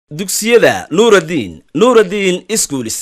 dugsiyada nuuraddiin nuuraddiin iskuulis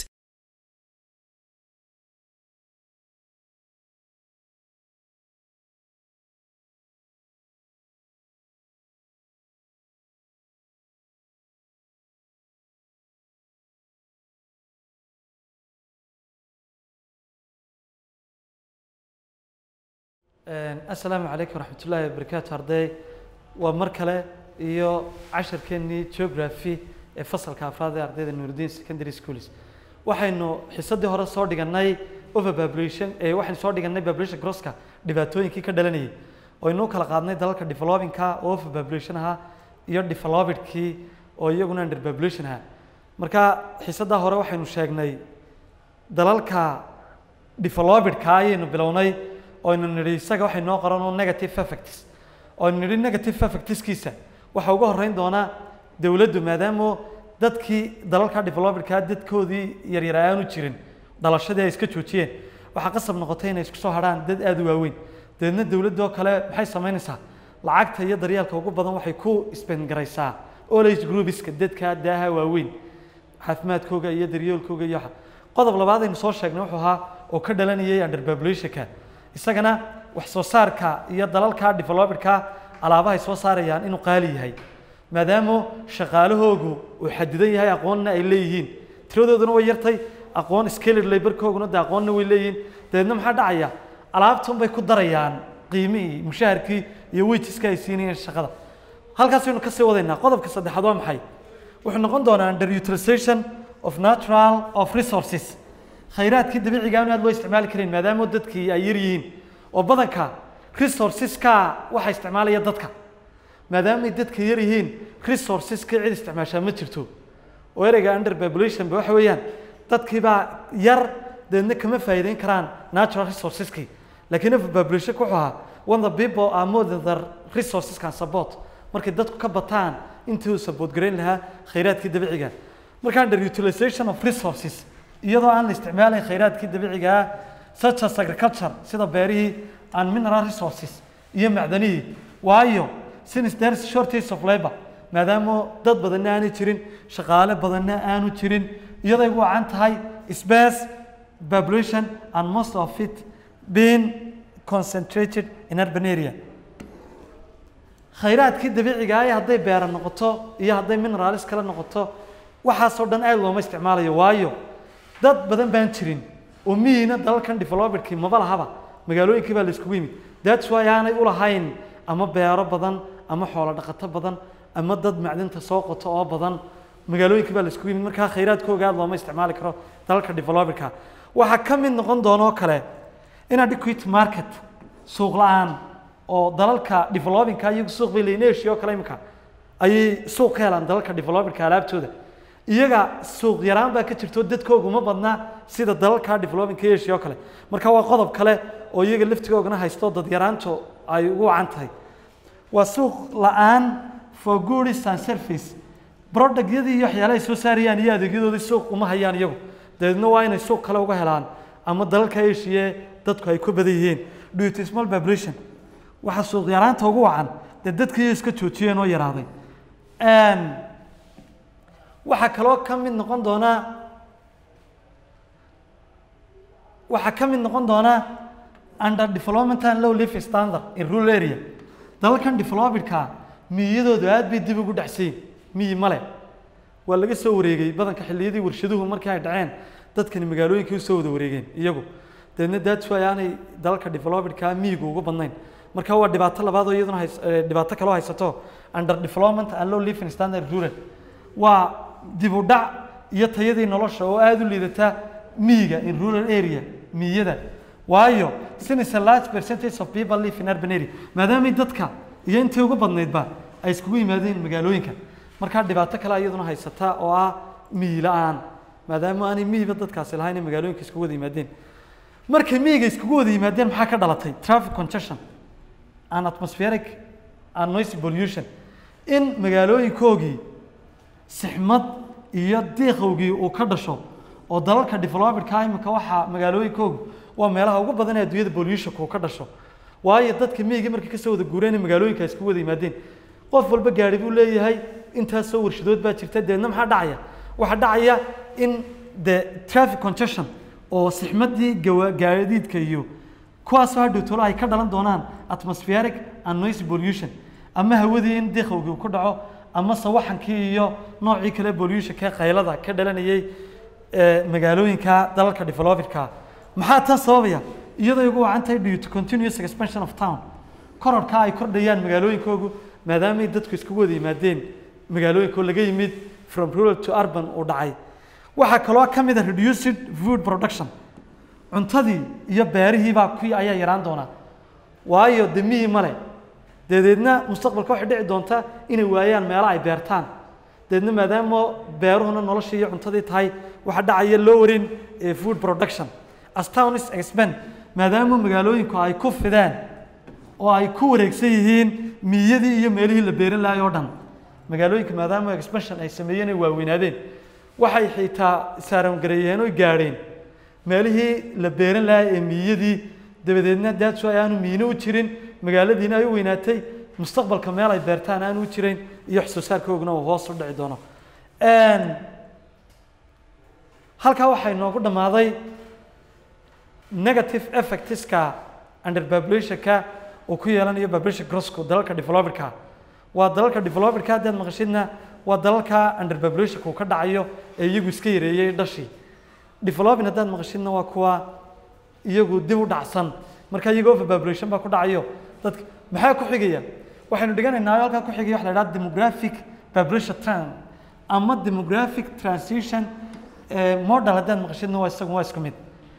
asalaamu calaykum waraxmat ullaahi wabarakaatu arday waa mar kale iyo casharkeennii geography ee fasalka afraad ee ardayda nuuruddin secondary schools waxaynu xisadii hore soo dhiganay overpopulation ee waxaynu soo dhiganay population crosska dhibaatooyinkii ka dhalanayay oo inuu kala qaadnay dalalka developingka oo overpopulation ahaa iyo developedkii oo iyaguna underpopulation ahaa marka xisadaa hore waxaynu sheegnay dalalka developedka ayaynu bilownay oynu nidhi isaga waxay noo qoran oo negative effects oynu nidhi negative effectskiisa waxaa uga horreyn doonaa dowladdu maadaama dadkii dalalka developedka dadkoodii yaryar aanu jirin dhalashadii ay iska joojiyeen waxaa qasab noqotay inay isku soo hadhaan dad aada u waaweyn dabeedna dowladoo kale maxay samaynaysaa lacagta iyo daryeelka ugu badan waxay ku isbengaraysaa olage groupiska dadka daaha waaweyn caafimaadkooga iyo daryeelkooga iyo waxa qodob labaad aynu soo sheegnay wuxuu ahaa oo ka dhalanayay underpopulationka isagana wax soo saarka iyo dalalka developedka alaabahay soo saarayaan inuu qaali yahay maadaama shaqaalahoogu uu xadidan yahay aqoonna ay leeyihiin tiradooduna way yartay aqoon scalar laborkooguna de aqoonna way leeyihiin dabeedna maxaa dhacaya alaabtan bay ku darayaan qiimihii mushaharkii iyo wajiska ay siinayeen shaqada halkaasaynu kasii wadaynaa qodobka saddexaad waa maxay wuxuu noqon doonaa underutilization of natural of resources khayraadkii dabiiciga aan aad loo isticmaali karin maadaama dadkii ay yar yihiin oo badanka resourceska waxa isticmaalaya dadka maadaama ay dadka yar yihiin resourceska cid isticmaashaa ma jirto oo ereyga under population ba waxa weeyaan dadkii baa yar deedna kama faa'iideyn karaan natural resourceski laakiin overpopulation wuxuu ahaa when the people are more than their resources can support markay dadku ka bataan intii uu support garayn lahaa khayraadkii dabiiciga marka under utilization of resources iyadoo aan la isticmaalayn khayraadkii dabiiciga ah such as agriculture sida beerihii and mineral resources iyo macdanihii waayo since there is shortage of labor maadaama dad badanna aanu jirin shaqaale badanna aanu jirin iyaday ugu wacan tahay space population and most of it being concentrated in urban area khayraadkii dabiiciga ah hadday beera noqoto iyo hadday minerals kale noqoto waxaasoo dhan aad looma isticmaalayo waayo dad badan baan jirin oo miyiina dalalkan developedkii maba lahaba magaalooyinkii baa la iskugu yimid that's why aanay ulahayn ama beero badan ama xoolo dhaqato badan ama dad macdinta soo qoto oo badan magaalooyinkii baa la iskugu yimid markaa khayraadkooga aad looma isticmaali karo dalalka developedka waxaa ka mid noqon doona oo kale inadequate market suuq la-aan oo dalalka developingka iyagu suuq bay leeyihin asia oo kale imika ayay suuq ka helaan dalalka developedka alaabtooda iyaga suuq yaraan baa ka jirto dadkooga uma badna sida dalalka developingka asia oo kale marka waa qodob kale oo iyaga laftigoogana haysto dad yaraantu ay ugu wacan tahay waa suuq la-aan for goods and service productyadii iyo waxyaalahay soo saarayaan iyo adeegyadoodii suuq uma hayaan iyagu dabeedna waa inay suuq kale uga helaan ama dalalka asia dadku ay ku badan yihiin due to small population waxaa suuq yaraanta ugu wacan dee dadkii iska joojiyeen oo yaraaday waxaa kaloo ka mid noqon doonaa waxaa ka mid noqon doonaa under development and low life standard in rural area dalalkan developedka miyadoodu aad bay dib ugu dhacsayin miyi male waa laga soo wareegay badanka xilliyadii warshaduhu markii ay dhaceen dadkani magaalooyinkii usoo wada wareegeen iyagu dabeedna that's why aanay dalalka developedka miyigu ugu badnayn marka waa dhibaato labaad oo iyaduna hays dhibaato kaloo haysato under development and low living standard rural waa dib u dhac iyo tayadii nolosha oo aada u liidata miyiga in rural area miyada waayo since a large percentage of people live in urban area maadaamay dadka iyo intii ugu badnaydba ay iskugu yimaadeen magaalooyinka markaa dhibaato kale iyaduna haysata oo ah miyi la-aan maadaama aanay miyiba dadkaasi lahayn ay magaalooyinka iskugu wada yimaadeen markay miyiga iskugu wada yimaadeen maxaa ka dhalatay traffic congestion and atmospheric and noisy pollution in magaalooyinkoogii sixmad iyo diiqowgii uu ka dhasho oo dalalka developedka imika waxaa magaalooyinkoogu waa meelaha ugu badan ee adduunyada pollutionka uu ka dhasho waayo dadka miyiga markay kasoo wada guureen magaalooyinka isku wada yimaadeen qof walba gaari buu leeyahay intaasoo warshadood baa jirta deedna maxaa dhacaya waxaa dhacaya in the traffic congestion oo sixmadii gawa- gaadiidka iyo kuwaasoo hadhow tolo ay ka dhalan doonaan atmospheric and noise pollution ama hawadii in diqowgii uu ku dhaco ama sawaxankii iyo noocii kale pollutionka qaylada ka dhalanayay ee, magaalooyinka dalalka developedka maxaa tan sababaya iyadoo ugu wacan tahay due to continuous expansion of town kororka ay kordhayaan magaalooyinkoogu maadaamay dadku iskugu wada yimaadeen magaalooyinkoo laga yimid from rural to urban uu dhacay waxaa kaloo ka mid a reduced food production cuntadii iyo beerihii baa kuwii ayaa yaraan doonaa waayo demihii male dabeedna mustaqbalka waxay dhici doonta inay waayaan meelo ay beertaan dabeedna maadaama beeruhuna noloshii iyo cuntadii tahay waxaa dhacaya lowering ee food production as towns expand maadaama magaalooyinku ay ku fideen oo ay ku wareegsan yihiin miyadii iyo meelihii la beeran lahay oo dhan magaalooyinka maadaama expansion ay sameeyeen ay waaweynaadeen waxay xitaa saarangareeyeen oo gaadheen meelihii la beeran lahay ee miyadii dabadeedna daadso ay aanu miino u jirin magaaladiina ay u weynaatay mustaqbalka meel ay beertaan aanu u jirin iyo wax soo saarkooguna uu hoos u dhici doono Een, halkaa waxaa inoogu dhammaaday negative effectska underpopulationka uu ku yeelanayo population growthku dalalka developedka waa dalalka developedka haddaad maqashidna waa dalalka underpopulationka uu ka dhacayo ee iyagu iska yareeyey dhashii developing haddaad maqashidna waa kuwa iyagu dib u dhacsan marka iyaga overpopulation baa ku dhacayo dadka maxaa ku xigaya waxaynu dhiganaynaa halkaa ku xigaya waxa la idhaha demographic population trend ama demographic transition eh, model haddaad maqashidna waa isagu waa isku mid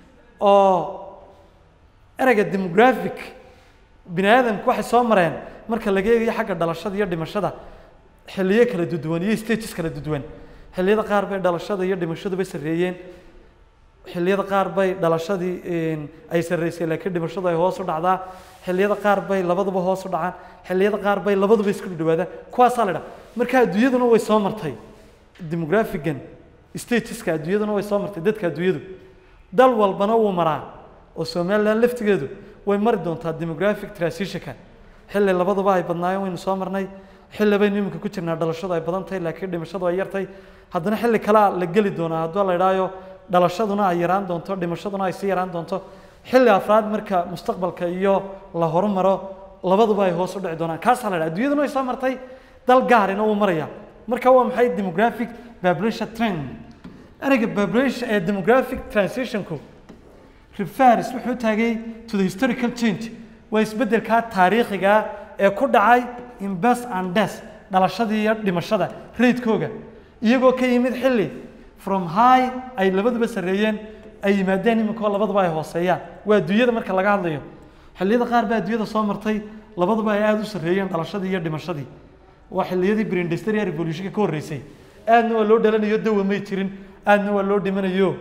oo ereyga demographic bini aadamku waxay soo mareen marka laga eegayo xagga dhalashada iyo dhimashada xilliyo kala duduwan iyo stages kala duduwan xilliyada qaar bay dhalashada iyo dhimashaduba sarreeyeen xilliyada qaar bay dhalashadii een, ay sarreysay laakiin dhimashadu ay hoos u dhacdaa xilliyada qaar bay labaduba hoos u dhacaan xilliyada qaar bay labaduba isku dhawaadaan kuwaasaa la dhaha marka adduunyaduna way soo martay demographigan stageska adduunyaduna way soo martay dadka adduunyadu dal walbana wuu maraa oo somaliland laftigeedu way mari doontaa demographic transitionka xilli labaduba ay badnaayeen waynu soo marnay xilli baynu iminka ku jirnaa dhalashadu ay badan tahay laakiin dhimashadu ay yartay haddana xilli kalea la geli doonaa hadduu la idhaayo dhalashaduna ay yaraan doonto dhimashaduna ay sii yaraan doonto xilli afraad marka mustaqbalka iyo la horumaro labaduba ay hoos u dhici doonaan kaasaa la idhaha adduunyaduna way soo martay dal gaarina wuu maraya marka waa maxay demographic population trend ereyga population ee demographic transitionku refers wuxuu taagay to the historical change waa isbeddelka taariikhiga ee ku dhacay in birth and death dhalashadii iyo dhimashada raydkooga iyagoo ka yimid xilli from high ay labaduba sarreeyeen ay yimaadeen iminkoo labaduba ay hooseeyaan waa adduunyada marka laga hadlayo xilliyada qaar baa adduunyada soo martay labaduba ay aada u sarreeyeen dhalashadii iyo dhimashadii waa xilliyadii pre-industrial revolutionka ka horreysay aadna waa loo dhalanayo dawa may jirin aadna waa loo dhimanayo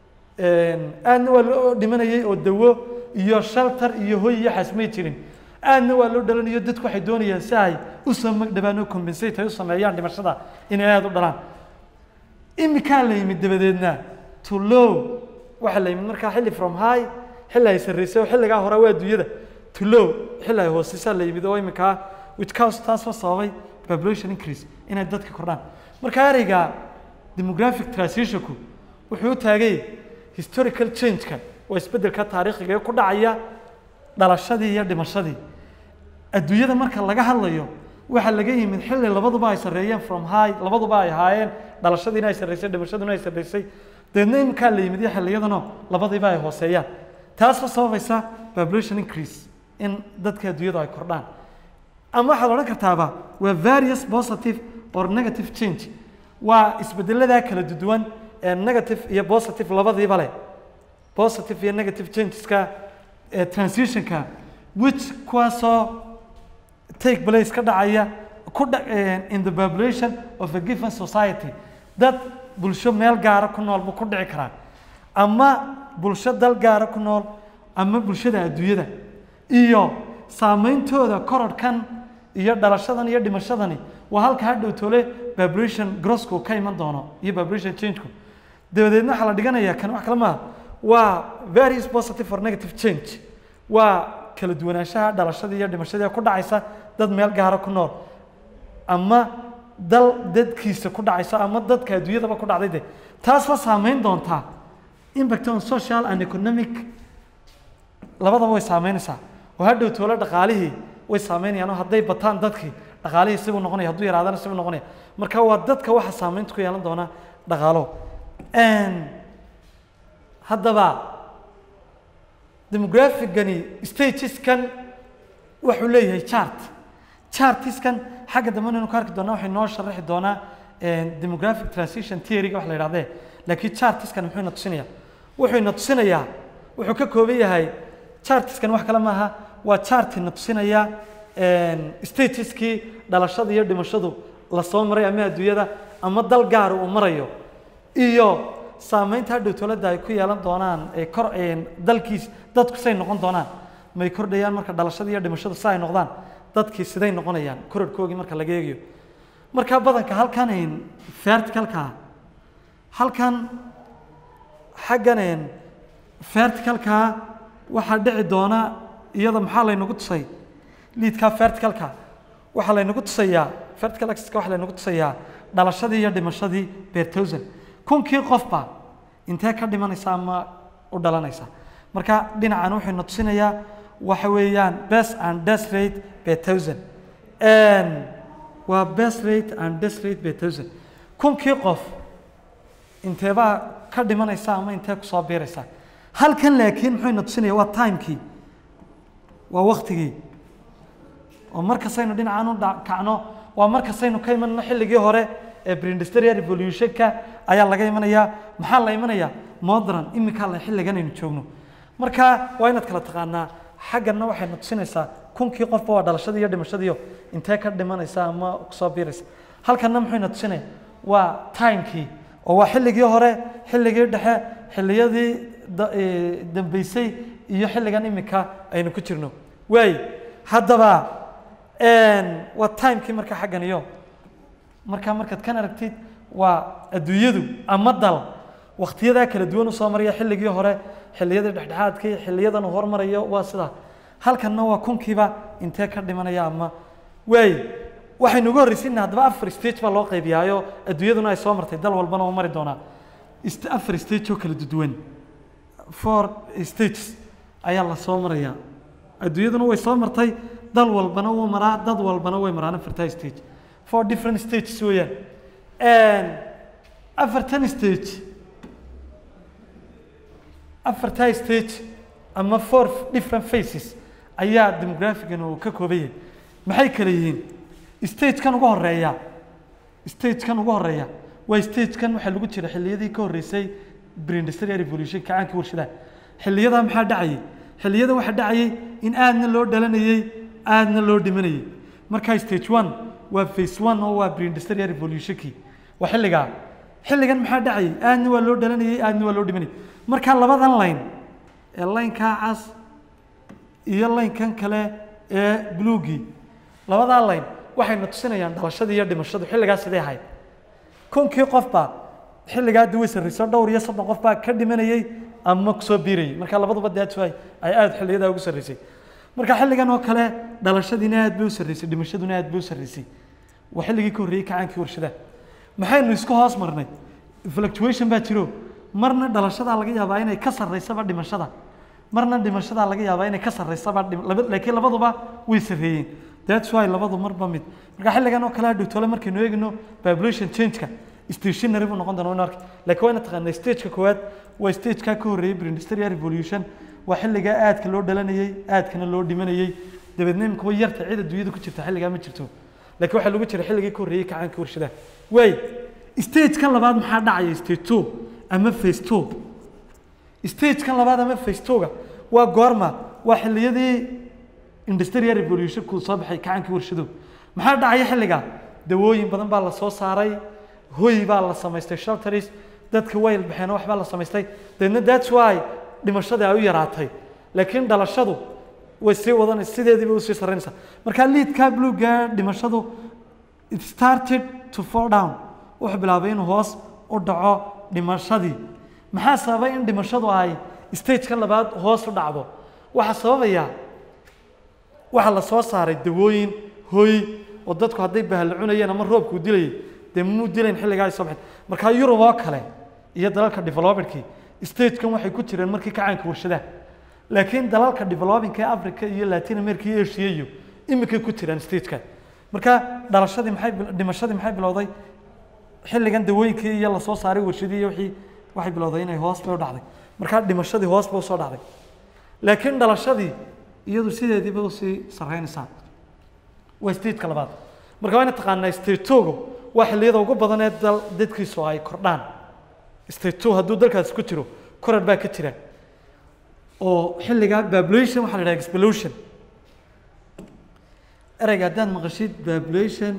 een, aadna waa loo dhimanayay oo dawo iyo shelter iyo hoy iyo xas may jirin aadna waa loo dhalanayo dadku waxay doonayaan si ay u samagdhabaan oo compensate ay u sameeyaan dhimashada inay aada u dhalaan imikaa la yimid dabadeedna to low waxaa la yimid markaa xilli from high xilli ay sarreysay oo xilligaa hore waa adduunyada to low xilli ay hooseysaa la yimid oo imikaa which cause taasoo sababay population increase inay dadka kordhaan marka ereyga demographic transitionku wuxuu u taagay historical change-ka waa isbeddelka taariikhiga ee ku dhacaya dhalashadii iyo dhimashadii adduunyada marka laga hadlayo waxaa laga yimid xilli labaduba ay sarreeyeen from high labaduba ay ahaayeen dhalashadiina ay sarreysay dhimashaduna ay sarreysay dabeedna iminkaa la yimid iyo xilliyadanoo labadiiba ay hooseeyaan taasoo sababaysa population increase in dadka adduunyadu ay kordhaan ama waxaad odhan kartaaba waa various positive or negative change waa isbeddeladaa kala duwan ee negative iyo positive labadiiba leh positive iyo negative changeska ee transitionka which kuwaasoo take place ka dhacaya ku dha eh, in the population of a given society dad bulsho meel gaara ku nool buu ku dhici karaa ama bulsho dal gaara ku nool ama bulshada adduunyada iyo saameyntooda korodhkan iyo dhalashadan iyo dhimashadani waa halka hadhow tole population grossku ka iman doono iyo population changeku dabadeedna waxaa la dhiganayaa kan wax kale maaha waa various positive or negative change waa kala duwanaanshaha dhalashadii iyo dhimashadii ee ku dhacaysa dad meel gaara ku nool ama dal dadkiisa ku dhacaysa ama dadka adduunyadaba ku dhacday de taas la saameyn doontaa impact on social and economic labadaba way saameynaysaa oo hadhow toole dhaqaalihii way saameynayaan oo hadday bataan dadkii dhaqaalihii sibuu noqonaya hadduu yaraadana sibuu noqonaya marka waa dadka waxa saameynta ku yeelan doona dhaqaalo haddaba demographicgani stageskan wuxuu leeyahay chart chartiskan xagga dambe inaynu ka arki doonaa waxay noo sharaxi doonaa demographic transition theory-ga wax la yidhahdee laakiin chartiskan muxuu ina tusinaya wuxuu ina tusinayaa wuxuu ka kooban yahay chartiskan wax kale maaha waa chart ina tusinaya stageskii dhalashada iyo dhimashadu lasoo maray ama adduunyada ama dal gaar uu marayo iyo saameynta hadhow tolada ay ku yeelan doonaan ee kor dalkiis dadku say noqon doonaan may kordhayaan marka dhalashada iyo dhimashadu si ay noqdaan dadkii siday noqonayaan kororhkoogii marka laga eegayo marka badanka halkan verticalka halkan xaggan verticalka waxaa dhici doona iyada maxaa laynagu tusay liidka verticalka waxaa laynagu tusayaa vertical axis-ka waxaa laynagu tusayaa dhalashadii iyo dhimashadii per thousand kunkii qofba intee ka dhimanaysa ama u dhalanaysa marka dhinacan wuxuu na tusinayaa waxa weeyaan best and death rate per thousand waa best rate and death rate per thousand kunkii qof inteebaa ka dhimanaysa ama intee kusoo biiraysa halkan laakiin muxuu na tusinaya waa timekii waa waktigii oo markastaynu dhinacan u kacno waa markastaynu ka imanno xilligii hore ee preindustrial revolutionka ayaa laga imanayaa maxaa la imanayaa modern iminkaa la xilligan aynu joogno marka waa inaad kala taqaanaa xagganna waxay na tusinaysaa kunkii qofba waa dhalashadii iyo dhimashadiiyo intee ka dhimanaysa ama kusoo biiraysa halkanna muxuu na tusinaya waa timekii oo waa xilligii hore xilligii dhexe xilliyadii dambeysay iyo xilligan iminka aynu ku jirno waay haddaba waa timekii marka xaggan iyo marka markaad kan aragtid waa adduunyadu ama dal waktiyadaa kala duwan usoo maraya xilligii hore xilliyadii dhexdhexaadkii xiliyadan uu hormarayo waa sidaa halkanna waa kunkiiba intee ka dhimanaya ama waay waxaynu ugu horreysiina haddaba afar stage baa loo qaybiyaayo adduunyaduna ay soo martay dal walbana oo mari doonaa afar stage oo kala duwan four stages ayaa la soo maraya adduunyaduna way soo martay dal walbana wuu maraa dad walbana way maraan afartaa stage four different stages weeyaan afartan stage afartaa stage ama four different faces ayaa demographigan uu ka kooban yahay maxay kala yihiin stagekan ugu horeeya stagekan ugu horeeya waa stagekan waxaa lagu jira xilliyadii ka horreysay preindustrial revolution kacaankii warshadaha xilliyadaa maxaa dhacayay xilliyada waxaa dhacayay in aadna loo dhalanayey aadna loo dhimanayay markaa stage one waa face one oo waa preindustrial revolutionkii waa xilligaa xilligan maxaa dhacayay aadna waa loo dhalanayay aadna waa loo dhimanayay markaa labadan line ee laynkaa cas iyo laynkan kale ee bluegii labadaa line waxayna tusinayaan dhalashadii iyo dhimashadu xilligaa sidee ahayd kunkii qofba xilligaa dii way sarrayso dhowr iyo soddon qof baa ka dhimanayay ama kusoo biirayay marka labaduba daatwaay ay aada xilliyadaa ugu sarraysay marka xilligan oo kale dhalashadiina aad bay u sarraysay dhimashaduna aad bay u sarraysay waa xilligii ka horreeyey kacaankii warshadaha maxaynu isku hoos marnay fluctuation baa jiro marna dhalashadaa laga yaabaa inay ka sarraysaba dhimashada marna dhimashadaa laga yaabaa inay ka sarraysaba laakiin labaduba way sarreeyeen that's why labadu marba mid marka xilligan oo kale hadhowtole markaynu eegno population change-ka stationary buu noqon doona arki laakiin waa ina taqaanaa stageka koowaad waa stageka ka horreeyey preindustrial revolution waa xilligaa aadka loo dhalanayey aadkana loo dhimanayey dabeedna imika way yarta cid adduunyada ku jirta xilligaa ma jirto laakiin waxaa lagu jira xilligii ka horreeyey kacaankii warshadaha waay stagekan labaad maxaa dhacaya stage two ama face two stagekan labaad ama face two-ga waa goorma waa xilliyadii industrial revolution kuu soo baxay kacaankii warshado maxaa dhacaya xilligaa dawooyin badan baa la soo saaray hoy baa la samaystay shelters dadka wayl baxeen waxbaa la samaystay dabeedna that's why dhimashadii ay u yaraatay laakiin dhalashadu way sii wadanaysa sideediiba usii sarreynaysaa marka liidka bluega dhimashadu it started to fall down wuxuu bilaabay inuu hoos u dhaco dhimashadii maxaa sababay in dhimashadu ay stageka labaad hoos u dhacdo waxaa sababaya waxaa la soo saaray dawooyin hoy oo dadku hadday bahal cunayeen ama roobkuu dilayay dee muu dilayn xilligaa ay soo baxeen markaa yurub oo kale iyo dalalka developedkii stagekan waxay ku jireen markii kacaanka warshadaha laakiin dalalka developingka ee africa iyo latin america iyo asia iyo iminkay ku jiraan stagekan marka dhalashadii maxay bil- dhimashadii maxay bilowday xilligan dawooyinkii iyo lasoo saaray warshadii iyo wixii waxay bilowday inay hoos bay u dhacday markaa dhimashadii hoos bay usoo dhacday laakiin dhalashadii iyadu sideediiba usii sarreynaysaa waa stageka labaad marka waa ina taqaanaa stage two-gu waa xilliyada ugu badan ee dal dadkiisu ay kordhaan stage two hadduu dalkaasi ku jiro korar baa ka jira oo xilligaa population waxaa la idhaha explosion ereyga haddaad maqashid population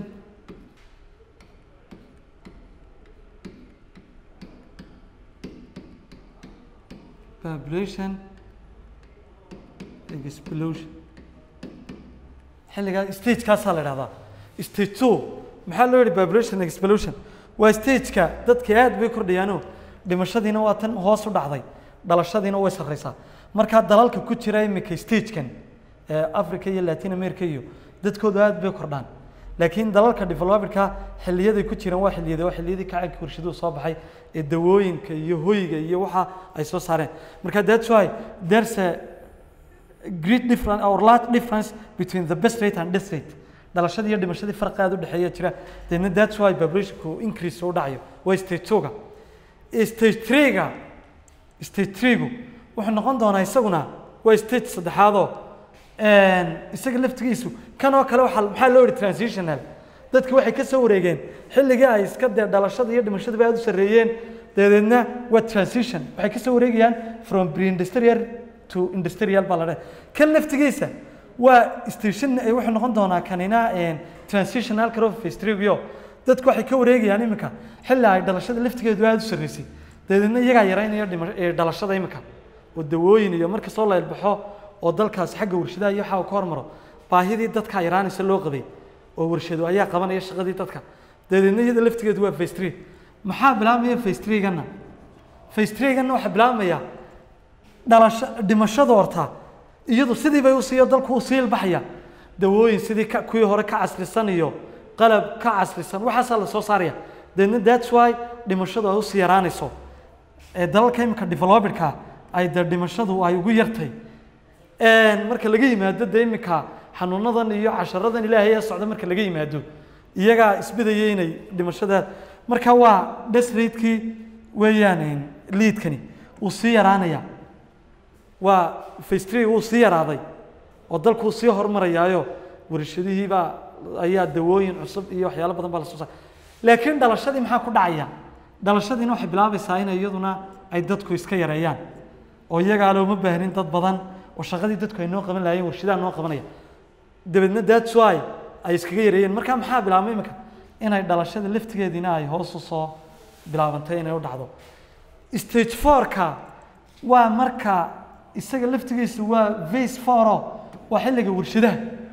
population explosion xilligaa stagekaasaa la idhahdaa stage two maxaa loo yihi population explosion waa stageka dadka aad bay kordhayaanoo dhimashadiina waa tan hoos u dhacday dhalashadiina way sarreysaa markaa dalalka ku jira imika stagekan ee africa iyo latin america iyo dadkoodu aad bay kordhaan laakiin dalalka developedka xiliyaday ku jiraan waa xiliyada waa xiliyadii kacaanka warshaduhu soo baxay ee dawooyinka iyo hoyga iyo waxa ay soo saareen marka that's why there's a great difference or large difference between the best rate and death rate dhalashadii iyo dhimashadii farqi aad u dhexeeya jira then that's why populationku increase u dhacayo waa stage two-ga stage three-ga stage three-gu wuxuu noqon doonaa isaguna waa stage saddexaadoo isaga laftigiisu kan oo kale waxaa maxaa loo yihi transitional dadki waxay ka soo wareegeen xilligii ay iska dee dhalashada iyo dhimashadaba aad u sarreeyeen dabadeedna waa transition waxay ka soo wareegayaan from pre-industrial to industrial baa la dhahay kan laftigiisa waa station eh, wuxuu noqon doonaa kanina transitional crofistrio dadku waxay ka wareegayaan iminka xilli ay dhalashada laftigeedu aad u sarreysay dabadeedna iyagaa yaraynaya dhima- eh, dhalashada iminka oo dawooyin iyo marka soo leelbaxo oo dalkaas xagga warshadaha iyo waxa uu ka hormaro baahidii dadka yaraanaysa loo qabay oo warshado ayaa qabanaya shaqadii dadka dabadeedna iyada laftigeedu waa face three maxaa bilaabmaya face three-gana face three-gana waxaa bilaabmaya dhalasho dhimashada horta iyadu sidii bay usiiyo dalku u sii ilbaxaya dawooyin sidii ka, kuwii hore ka casrisan iyo qalab ka casrisan waxaasaa la soo saaraya dabeedna that's why dhimashadu ay usii yaraanayso ee dalalka imika developedka ay dee dhimashadu ay ugu yartay marka laga yimaado dee imika xanuunadan iyo casharadan ilaahay ee socda marka laga yimaado iyagaa isbidaya inay dhimashada marka waa desratekii weeyaan liidkani uu sii yaraanaya waa fastri wuu sii yaraaday oo dalkuu sii horumarayaayo warshadihiibaa ayaa dawooyin cusub iyo waxyaalo badan baa la soo saaray laakiin dhalashadii maxaa ku dhacaya dhalashadiina waxay bilaabaysaa in iyaduna ay dadku iska yareeyaan oo iyagaa looma baahnin dad badan oo shaqadii dadku ay noo qaban lahaayeen warshadaha noo qabanaya dabeedna that's why ay iskaga yareeyeen marka maxaa bilaabmay imika inay dhalashada laftigeediina ay hoos u soo bilaabantay inay u dhacdo stage four-ka waa marka isaga laftigiisu waa vase fouro waa xilliga warshadaha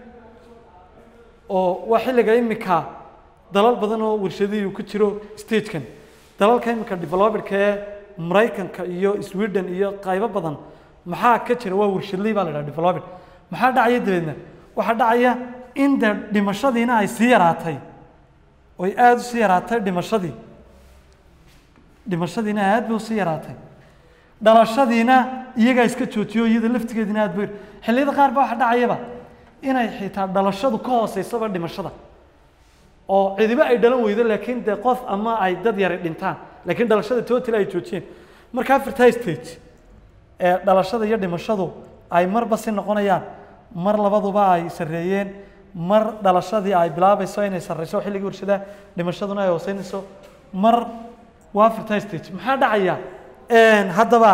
oo waa xilliga imika dalal badan oo warshadihii ku jiro stagekan dalalka imika developedka ee maraykanka iyo sweden iyo qaybo badan maxaa ka jira waa warshadley baa la dhaha developed maxaa dhacaya dabeedna waxaa dhacaya in de dhimashadiina ay sii yaraatay oy aada usii yaraatay dhimashadii dhimashadiina aad bay usii yaraatay dhalashadiina iyagaa iska joojiyo iyada laftigeedina aad bay xilliyada qaar ba waxa dhacayaba inay xitaa dhalashadu ka hooseysaba dhimashada oo cidiba ay dhalan weydo laakiin dee qof ama ay dad yara dhintaan laakiin dhalashada total ay joojiyeen marka afartaa stage ee dhalashada iyo dhimashadu ay marba si noqonayaan mar labaduba ay sarreeyeen mar dhalashadii ay bilaabayso inay sarreyso xilligii warshadaha dhimashaduna ay hooseynayso mar waa afartaa stage maxaa dhacaya haddaba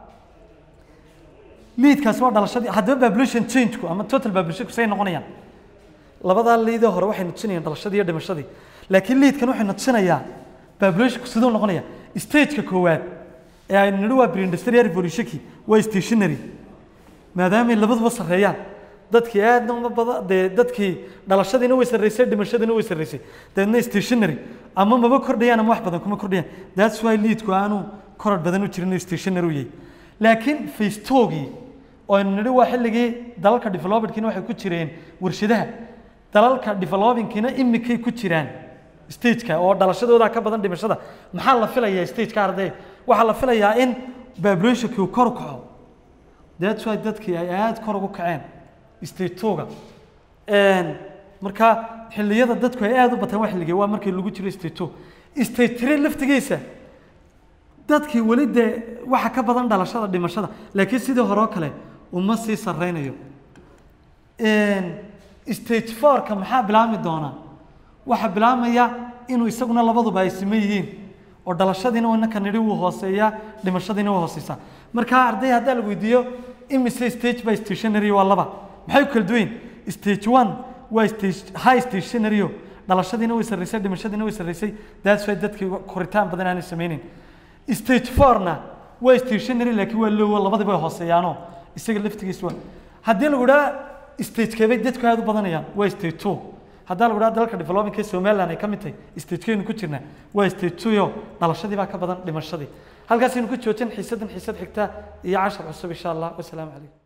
liidkaasi waa dhalashadii haddaba population changeku ama total populationku say noqonayaan labadaa liidee hore waxay nutusinayaan dhalashadii iyo dhimashadii laakiin liidkan waxay nutusinayaa populationku siduu noqonaya stageka koowaad ee aynu nidhi waa pre-industrial revolutionki waa stationary maadaamay labaduba sarreeyaan dadkii aadna uma bada dee dadkii dhalashadiina way sarreysay dhimashadiina way sarreysay dabeedna stationary ama maba kordhayaan ama wax badan kuma kordhayaan that's why liidku aanu koror badan u jirin stationary u yahay laakiin facetogii oo aynu nidhi waa xilligii dalalka developedkiina waxay ku jireen warshadaha dalalka developingkiina imikay ku jiraan stageka oo dhalashadooda ka badan dhimashada maxaa la filayaa stageka arday waxaa la filayaa in populationkii uu kor u kaco that's why dadkii ay aada kor ugu kaceen stage two-ga marka xilliyada dadku ay aada u bateen waa xilligee waa markii lagu jiro stage two stage three laftigiisa dadkii weli dee waxa ka badan dhalashada dhimashada laakiin sidii hore oo kale uma sii sarreynayo stage four-ka maxaa bilaabmi doonaa waxaa bilaabmaya inuu isaguna labaduba ay siman yihiin oo dhalashadiina inaka nidhi wuu hooseeyaa dhimashadiina waa hooseysaa marka arday haddaa la weydiiyo imise stage by stationary waa laba maxay ku kala duwan yihiin stage one waa stage high stationary dhalashadiina way sarreysay dhimashadiina way sarreysay that's why dadkii koritaan badan aanay sameynin stage four-na waa stationary laakiin waa low labadiba way hooseeyaanoo isaga laftigiis waa haddii lagu idhaa stagekeebay dadku aada u badanayaan waa stage two haddaa lagu idhaha dalalka developingka ee somaliland ay ka mid tahay stagekeenu ku jirnaa waa stage two yo dhalashadii baa ka badan dhimashadii halkaasaynu ku joojin xiisadan xiisad xigta iyo cashar cusub insha allah wasalaamu calaykum